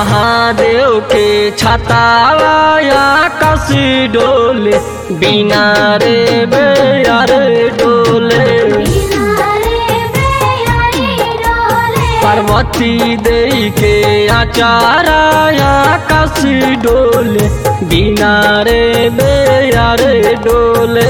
महादेव के छताया कस डोले बिना रे बेयार डोले पार्वती देई के आचाराया कस डोले बिना रे बेयार डोले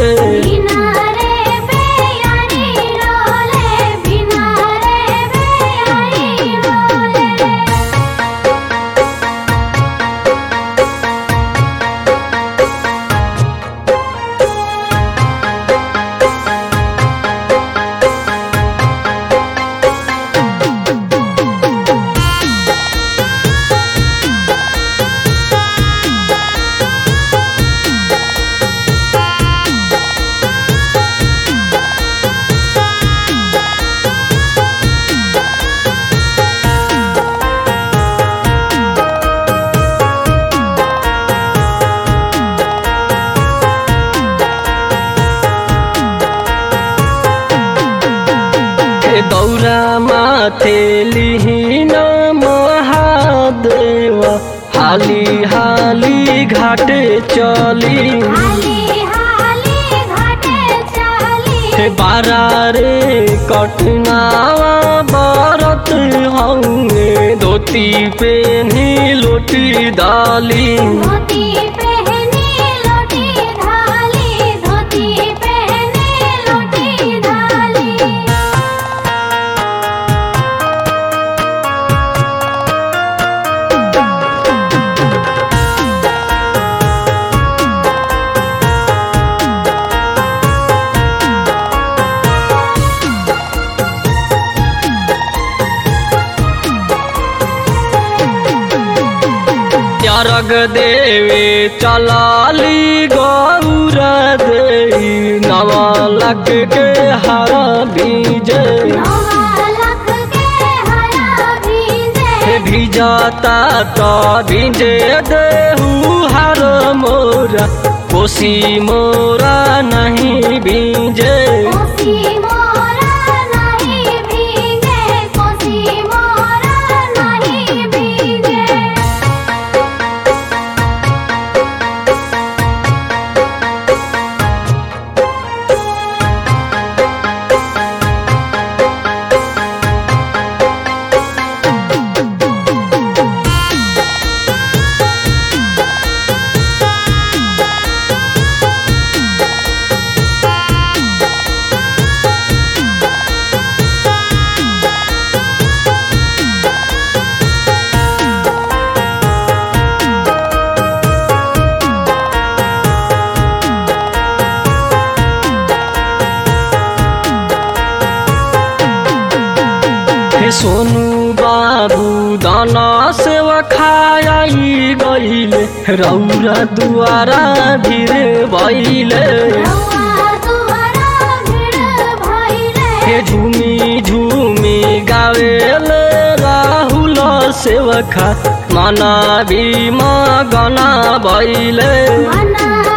दौरा माथे लिहिन महादेव हाली हाली घाटे चली हे बारा रे कटनावा बरत हंगे धोती पेनी लोटी डाली धोती पहनी लोटी धाली धोती पहनी लोटी धाली त्यारग देवे चलाली गौर देई नवलक के हरा बीजे नौलख के हरा भीजे हे भिजाता तो भिजे देहू हर मोरा कोसी मोरा नहीं भीजे कोसी मोरा नहीं भीगे कोसी मोरा नहीं भीगे हे सोनू बाबू दाना सेवा खाई गईले रौरा दुआरा भीर भैले रौआ दुआरा भीड़ भइले हे झूमी झूमी गावेले राहुल सेवखा मना भीमा गना भैले मना